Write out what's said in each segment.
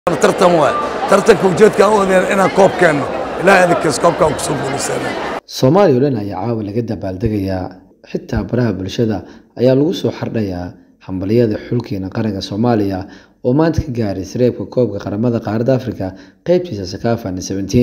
tartan waay tartanka ujeedka aan u wadeen inaan koob keenno ilaahay idinkaas koobka aan kusoo guulaysana soomaaliya oo dhan ayaa caawa laga dabaaldegayaa xitaa baraha bulshada ayaa lagu soo xardhayaa hambaliyada xulkeena qaranka soomaaliya oo maanta ka gaaray sareebka koobka qaramada qaaradda afrika qeybtiisa sakafan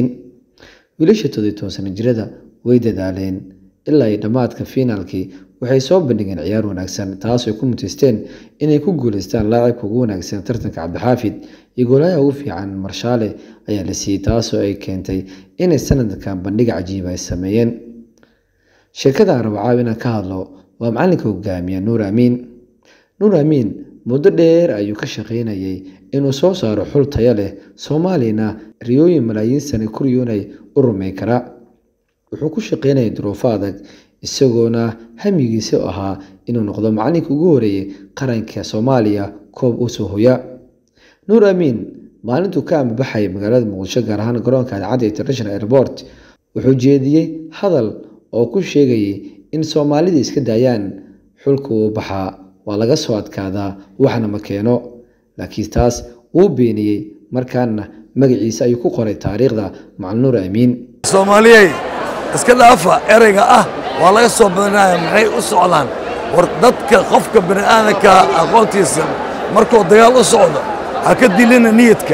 wiilasha toddobiy toban sano jirada way dadaaleen ilaa iyo dhammaadka fiinaalkii waxay soo bandhigeen ciyaar wanaagsan taasoo ku muteysteen inay ku guuleystaan laacibka ugu wanaagsan tartanka cabdixaafid iyo goolaha ugu fiican marshaale ayaa la siiyey taasoo ay keentay inay sanadkan bandhig cajiiba ay sameeyeen sheekada aan rabo caaw inaan ka hadlo waa macalinka hogaamiya nuur amiin nuur amiin muddo dheer ayuu ka shaqaynayay inuu soo saaro xul tayo leh soomaaliyana riyooyin malaayiin sane ku riyoonay u rumayn kara wuxuu ku shaqaynayay duruufo adag isagoona hamigiisa ahaa inuu noqdo macalinka ugu horeeyey qaranka soomaaliya koob u soo hoya nuur amiin maalintuu ka ambabaxayay magaalada muqdisho gaar ahaan garoonka cadcadda international airport wuxuu jeediyey hadal oo ku sheegayay in soomaalida iska daayaan xulka uu baxaa waa laga soo adkaadaa waxna ma keeno laakiin taas wuu beeniyey markaana magaciisa ayuu ku qoray taariikhda macalin nuur amiin soomaaliyey iska dhaafa ereyga ah waa laga soo badinaya maxay u socdaan war dadka qofka bani aadanka aqoontiisa markuu dagaal u socdo ha ka dilina niyadka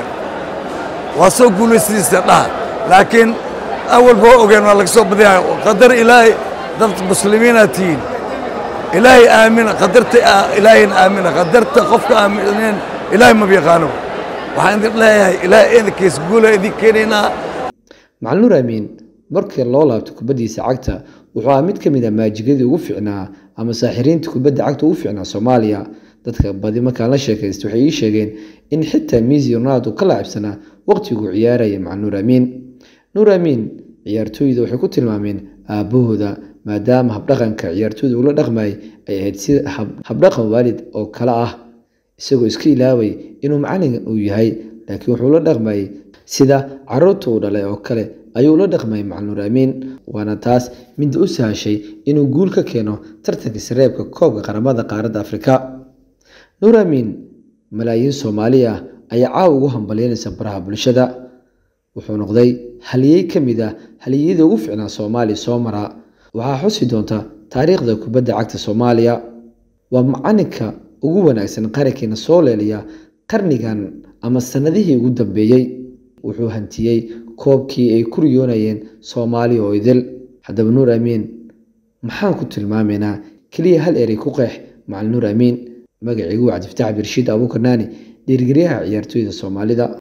waa soo guulaystiisa dhaha laakiin awalba waa ogeen waa laga soo badinaya qadar ilaahay dad muslimiinaad tihiin ilaahay aamina qadarta ilaahayna aamina qadarta qofka aamineen ilaahay maba yaqaano waxaan idin leeyahay ilaahay idinkiis guula idin keenaynaa macalin nuur amiin markii loo laabto kubaddiisa cagta wuxuu ahaa mid ka mid a maajigadii ugu fiicnaa ama saaxiriinta kubadda cagta ugu fiicnaa soomaaliya dadka badi markaan la sheekaysta waxay ii sheegeen in xitaa miisi ronaldo ka laacibsanaa waqtiguu ciyaaraya macalin nuur amiin nuur amiin ciyaartooyda waxay ku tilmaameen aabbahooda maadaama habdhaqanka ciyaartooyda ula dhaqmayay ay ahayd sida habdhaqan waalid oo kale ah isagoo iska ilaaway inuu macalin uu yahay laakiin wuxuu la dhaqmayay sida caruurta uu dhalay oo kale ayuu la dhaqmayay macalin nuur amiin waana taas midda u sahashay inuu guul ka keeno tartanka sareebka koobka qaramada qaaradda afrika nuur amiin malaayiin soomaali ah ayaa caawa ugu hambalyeynaysa baraha bulshada wuxuu noqday haliyey ka mid ah haliyeyada ugu fiicnaa soomaaliya soo maraa waxaa xusi doonta taariikhda kubadda cagta soomaaliya waa macalinka ugu wanaagsan qarankeena soo leeliya qarnigan ama sannadihii ugu dambeeyey wuxuu hantiyey koobkii ay ku riyoonayeen soomaaliya oo idil haddaba nuur amiin maxaan ku tilmaamaynaa keliya hal erey ku qeex macalin nuur amiin magaciigu waa cabdifataax birshiid abuukar naani dhiirigeliyaha ciyaartooyda soomaalida